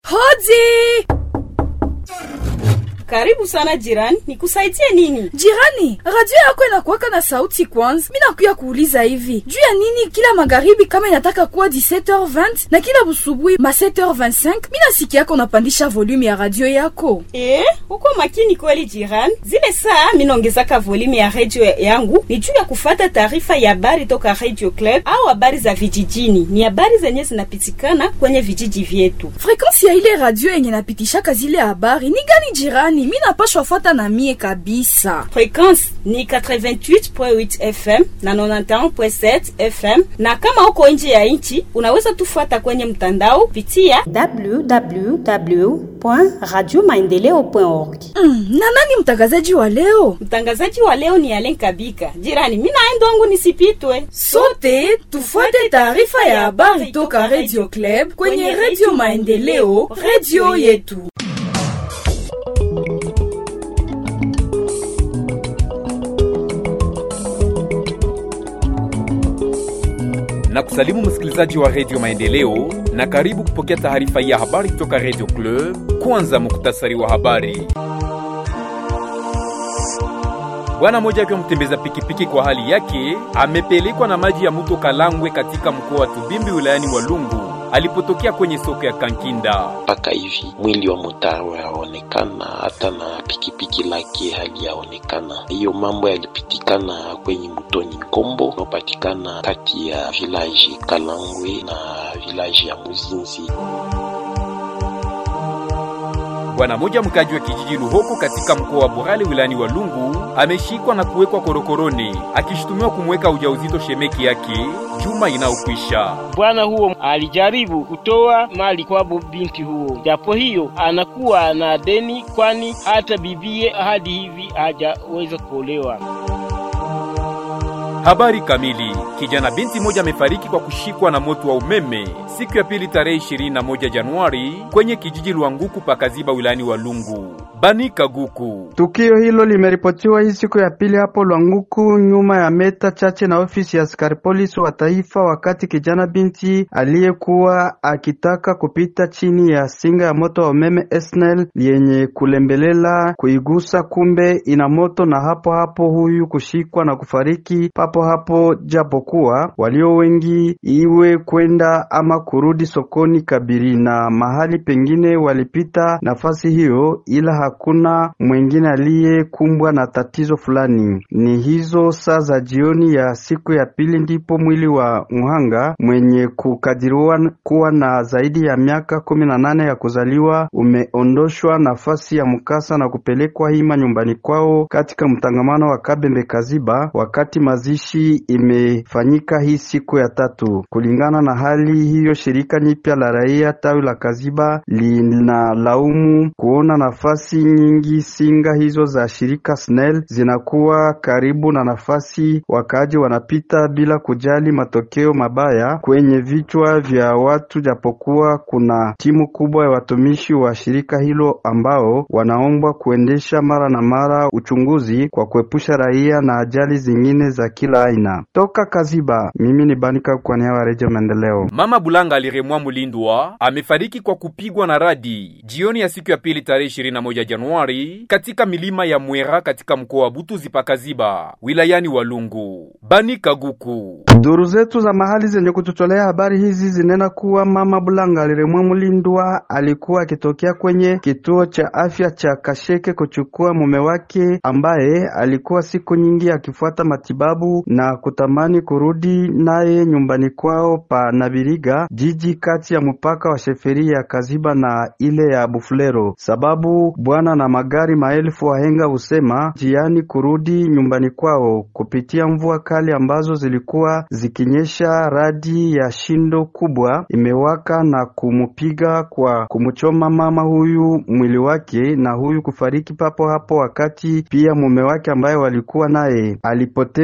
Hodi! Karibu sana jirani, nikusaidie nini? Jirani, radio yako inakuwaka na sauti kwanza. Mi nakuya kuuliza hivi juu ya nini kila magharibi kama inataka kuwa 17h20 na kila busubuhi ma 7h25 mi nasikia yako unapandisha volume ya radio yako. Eh, uko makini kweli jirani. Zile saa minaongezaka volume ya radio yangu ni juu ya kufata taarifa ya habari toka Radio Club au habari za vijijini. Ni habari zenye zinapitikana kwenye vijiji vyetu. Frekansi ya ile radio yenye napitishaka zile habari ni gani jirani? Mi napashwa fata na mie kabisa. Frekwensi ni 88.8 FM na 91.7 FM, na kama uko nje ya nchi unaweza tufuata kwenye mtandao pitia www.radiomaendeleo.org. Mm, na nani mtangazaji wa leo? Mtangazaji wa leo ni Alen Kabika. Jirani, mimi naenda wangu nisipitwe. Sote tufuate taarifa ya habari toka Radio Club kwenye Radio Maendeleo, radio yetu. na kusalimu msikilizaji wa redio maendeleo na karibu kupokea taarifa ya habari kutoka redio club kwanza muktasari wa habari bwana mmoja akiwa mtembeza pikipiki kwa hali yake amepelekwa na maji ya mto kalangwe katika mkoa wa tubimbi wilayani walungu alipotokea kwenye soko ya kankinda mpaka hivi mwili wa mutaro yaonekana, hata na pikipiki lake haliyaonekana. Hiyo mambo yalipitikana kwenye mtoni Nkombo unaopatikana kati ya vilaji Kalangwe na vilaji ya Muzinzi. bwana mmoja mkaji wa kijiji luhoko katika mkoa wa burale wilayani walungu ameshikwa na kuwekwa korokoroni akishutumiwa kumweka ujauzito shemeki yake juma inayokwisha Bwana huo alijaribu kutoa mali kwa binti huo, japo hiyo anakuwa na deni, kwani hata bibie hadi hivi hajaweza kuolewa. Habari kamili. Kijana binti moja amefariki kwa kushikwa na moto wa umeme siku ya pili tarehe 21 Januari kwenye kijiji Lwanguku pakaziba wilayani Walungu. Banika Guku. Tukio hilo limeripotiwa hii siku ya pili hapo Lwanguku, nyuma ya meta chache na ofisi ya askari polisi wa taifa, wakati kijana binti aliyekuwa akitaka kupita chini ya singa ya moto wa umeme Esnel yenye kulembelela kuigusa, kumbe ina moto, na hapo hapo huyu kushikwa na kufariki papo hapo, japokuwa walio wengi iwe kwenda ama kurudi sokoni Kabiri na mahali pengine walipita nafasi hiyo, ila hakuna mwengine aliyekumbwa na tatizo fulani. Ni hizo saa za jioni ya siku ya pili ndipo mwili wa mhanga mwenye kukadiriwa kuwa na zaidi ya miaka kumi na nane ya kuzaliwa umeondoshwa nafasi ya mkasa na kupelekwa hima nyumbani kwao katika mtangamano wa Kabembe Kaziba, wakati mazishi imefanyika hii siku ya tatu. Kulingana na hali hiyo, shirika nyipya la raia tawi la Kaziba linalaumu kuona nafasi nyingi singa hizo za shirika SNEL zinakuwa karibu na nafasi wakaaji wanapita bila kujali matokeo mabaya kwenye vichwa vya watu, japokuwa kuna timu kubwa ya watumishi wa shirika hilo ambao wanaombwa kuendesha mara na mara uchunguzi kwa kuepusha raia na ajali zingine za kila aina. Toka Kaziba, mimi ni Banika kwa niaba ya Redio Maendeleo. Mama Bulanga aliremwa Mulindwa amefariki kwa kupigwa na radi jioni ya siku ya pili tarehe 21 Januari katika milima ya Mwera katika mkoa wa Butuzi pakaziba wilayani Walungu. Banika Guku. Duru zetu za mahali zenye kututolea habari hizi zinena kuwa mama Bulanga aliremwa Mulindwa alikuwa akitokea kwenye kituo cha afya cha Kasheke kuchukua mume wake ambaye alikuwa siku nyingi akifuata matibabu na kutamani kurudi naye nyumbani kwao pa Nabiriga, jiji kati ya mpaka wa sheferi ya Kaziba na ile ya Bufulero, sababu bwana na magari maelfu wahenga husema njiani kurudi nyumbani kwao kupitia mvua kali ambazo zilikuwa zikinyesha. Radi ya shindo kubwa imewaka na kumupiga kwa kumchoma mama huyu mwili wake, na huyu kufariki papo hapo, wakati pia mume wake ambaye walikuwa naye alipoteza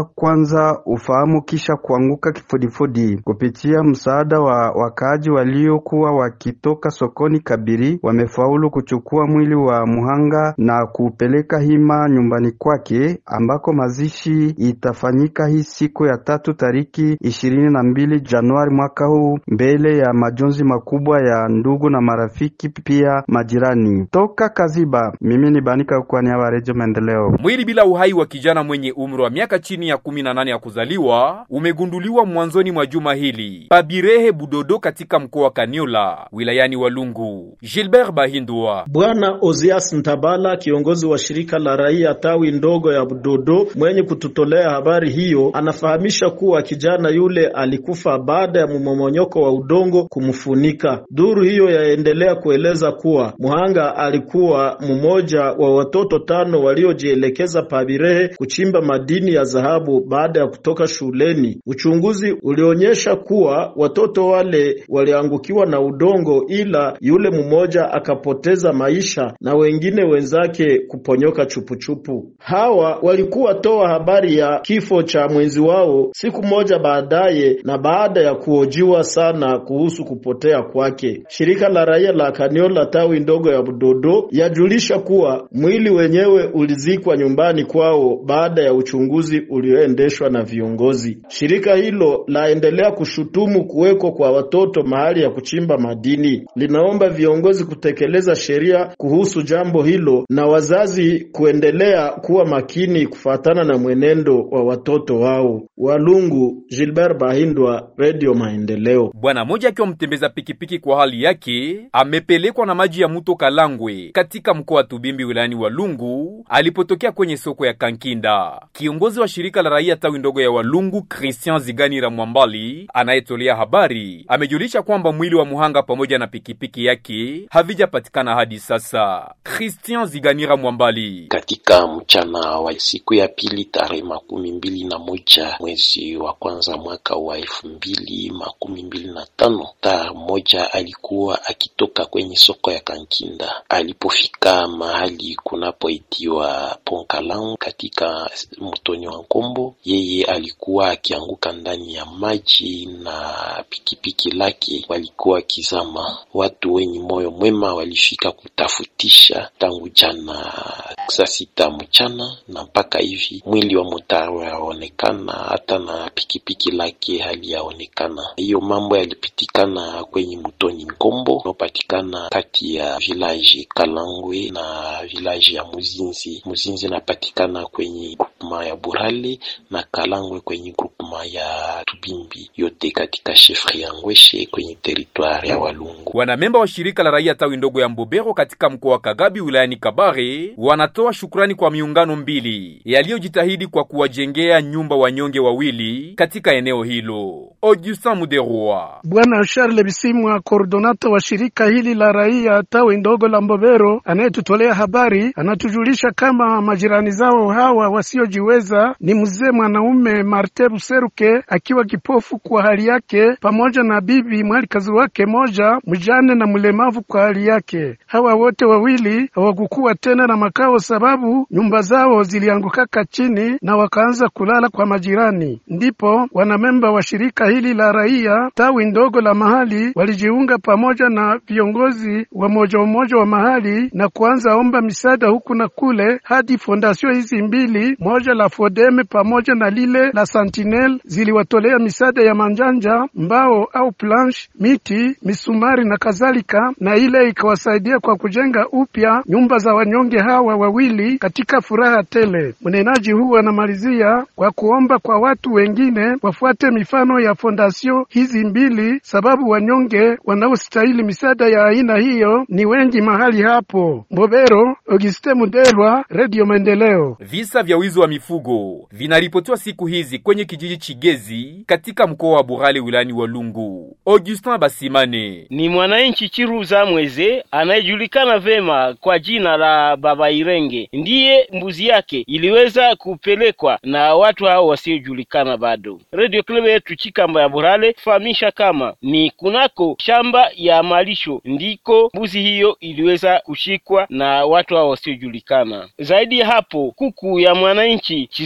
kwanza ufahamu kisha kuanguka kifudifudi. Kupitia msaada wa wakaaji waliokuwa wakitoka sokoni Kabiri, wamefaulu kuchukua mwili wa muhanga na kuupeleka hima nyumbani kwake ambako mazishi itafanyika hii siku ya tatu tariki ishirini na mbili Januari mwaka huu mbele ya majonzi makubwa ya ndugu na marafiki pia majirani. Toka Kaziba, mimi ni Banika kwa niaba ya Redio Maendeleo. Mwili bila uhai wa kijana mwenye umri wa miaka chini ya kumi na nane ya kuzaliwa umegunduliwa mwanzoni mwa juma hili Pabirehe Budodo katika mkoa wa Kaniola wilayani Walungu. Gilbert Bahindwa. Bwana Ozias Ntabala, kiongozi wa shirika la raia tawi ndogo ya Budodo, mwenye kututolea habari hiyo, anafahamisha kuwa kijana yule alikufa baada ya mmomonyoko wa udongo kumfunika. Duru hiyo yaendelea kueleza kuwa muhanga alikuwa mmoja wa watoto tano waliojielekeza Pabirehe kuchimba madini ya dhahabu baada ya kutoka shuleni. Uchunguzi ulionyesha kuwa watoto wale waliangukiwa na udongo, ila yule mmoja akapoteza maisha na wengine wenzake kuponyoka chupuchupu. Hawa walikuwa toa habari ya kifo cha mwenzi wao siku moja baadaye, na baada ya kuhojiwa sana kuhusu kupotea kwake. Shirika la raia la Kaniola tawi ndogo ya Budodo yajulisha kuwa mwili wenyewe ulizikwa nyumbani kwao baada ya uchunguzi ulioendeshwa na viongozi. Shirika hilo laendelea kushutumu kuwekwa kwa watoto mahali ya kuchimba madini. Linaomba viongozi kutekeleza sheria kuhusu jambo hilo na wazazi kuendelea kuwa makini kufatana na mwenendo wa watoto wao. Walungu, Gilbert Bahindwa, Radio Maendeleo. Bwana mmoja akiwa mtembeza pikipiki kwa hali yake amepelekwa na maji ya mto Kalangwe katika mkoa wa Tubimbi wilayani Walungu alipotokea kwenye soko ya Kankinda. Kiongozi wa shirika la raia tawi ndogo ya Walungu Christian Ziganira Mwambali anayetolea habari amejulisha kwamba mwili wa muhanga pamoja na pikipiki yake havijapatikana hadi sasa. Christian Ziganira Mwambali: katika mchana wa siku ya pili tarehe makumi mbili na moja mwezi wa kwanza mwaka wa elfu mbili makumi mbili na tano taa mmoja alikuwa akitoka kwenye soko ya Kankinda. Alipofika mahali kunapoitiwa Ponkalang katika mtoni wa Nkombo, yeye alikuwa akianguka ndani ya maji na pikipiki lake walikuwa kizama. Watu wenye moyo mwema walifika kutafutisha tangu jana saa sita mchana na mpaka hivi mwili wa mutaro yaonekana, hata na pikipiki lake hali yaonekana. Hiyo mambo yalipitikana kwenye mtoni Nkombo unaopatikana kati ya village Kalangwe na village ya Muzinzi. Muzinzi inapatikana kwenye grupema ya Burale na Kalangwe kwenye grupema ya Tubimbi, yote katika shefri ya Ngweshe kwenye teritwari ya Walungu. Wanamemba wa shirika la raia tawi ndogo ya Mbobero katika mkoa wa Kagabi wilayani Kabare wanatoa shukrani kwa miungano mbili yaliyojitahidi kwa kuwajengea nyumba wanyonge wawili katika eneo hilo. Augustin Muderwa. Bwana Charles Bisimwa, koordonata wa shirika hili la raia tawi ndogo la Mbobero, anayetutolea habari, anatujulisha kama majirani zao hawa wasiojiweza ni mzee mwanaume Marte Buseruke akiwa kipofu kwa hali yake, pamoja na bibi mwalikazi wake moja mjane na mlemavu kwa hali yake. Hawa wote wawili hawakukuwa tena na makao, sababu nyumba zao ziliangukaka chini na wakaanza kulala kwa majirani. Ndipo wanamemba wa shirika hili la raia tawi ndogo la mahali walijiunga pamoja na viongozi wa moja umoja wa mahali na kuanza omba misaada huku na kule, hadi fondasio hizi mbili, moja la Fodeme pamoja na lile la Sentinel ziliwatolea misaada ya manjanja, mbao au planche, miti, misumari na kadhalika, na ile ikawasaidia kwa kujenga upya nyumba za wanyonge hawa wawili katika furaha tele. Mnenaji huu anamalizia kwa kuomba kwa watu wengine wafuate mifano ya fondasio hizi mbili, sababu wanyonge wanaostahili misaada ya aina hiyo ni wengi mahali hapo. Mbobero, Auguste Mudelwa, Radio Maendeleo. Visa vya wizi wa mifugo vinaripotiwa siku hizi kwenye kijiji Chigezi katika mkoa wa Burale wilayani Walungu. Augustin Basimane ni mwananchi Chiruza Mweze anayejulikana vema kwa jina la Baba Irenge, ndiye mbuzi yake iliweza kupelekwa na watu hao wasiojulikana bado. Radio Club yetu Chikamba ya Burale fahamisha kama ni kunako shamba ya malisho ndiko mbuzi hiyo iliweza kushikwa na watu hao wasiojulikana. Zaidi ya hapo, kuku ya mwananchi Chizungu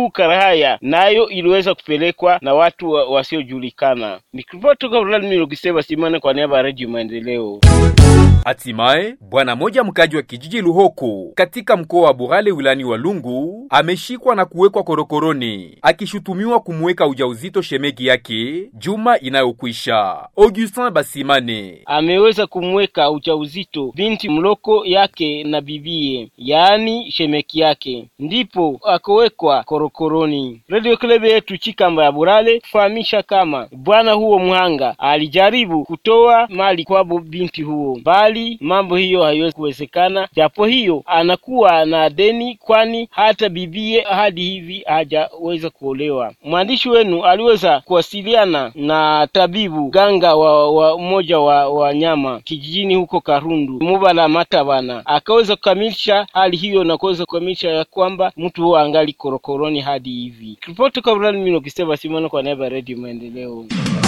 huu Karahaya nayo iliweza kupelekwa na watu wa, wasiojulikana. Nikiripoti toka Vladimir Lokiseva Simane kwa niaba ya Redio Maendeleo. Hatimaye bwana moja mkaji wa kijiji Luhoko katika mkoa wa Burale wilani wa Lungu ameshikwa na kuwekwa korokoroni akishutumiwa kumweka ujauzito shemegi yake juma inayokwisha. Augustin Basimane ameweza kumweka ujauzito binti mloko yake na bibie, yaani shemeki yake, ndipo akowekwa korokoroni. Radio Klebe yetu Chikamba ya Burale kufahamisha kama bwana huo mhanga alijaribu kutoa mali kwabo binti huo, bali mambo hiyo haiwezi kuwezekana, japo hiyo anakuwa na deni, kwani hata bibie hadi hivi hajaweza kuolewa. Mwandishi wenu aliweza kuwasiliana na tabibu ganga wa, wa mmoja wa wanyama kijijini huko Karundu Mubala Matabana, akaweza kukamilisha hali hiyo na kuweza kukamilisha ya kwamba mtu huo angali korokoroni hadi hivi. Ripoti kwa Brian Mino Kiseva Simona kwa niaba ya Radio Maendeleo.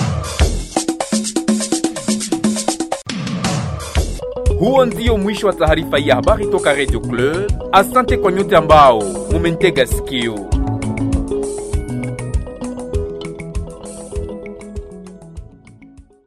Huo ndio mwisho wa taarifa ya habari toka Radio Club. Asante kwa nyote ambao mumentega sikio.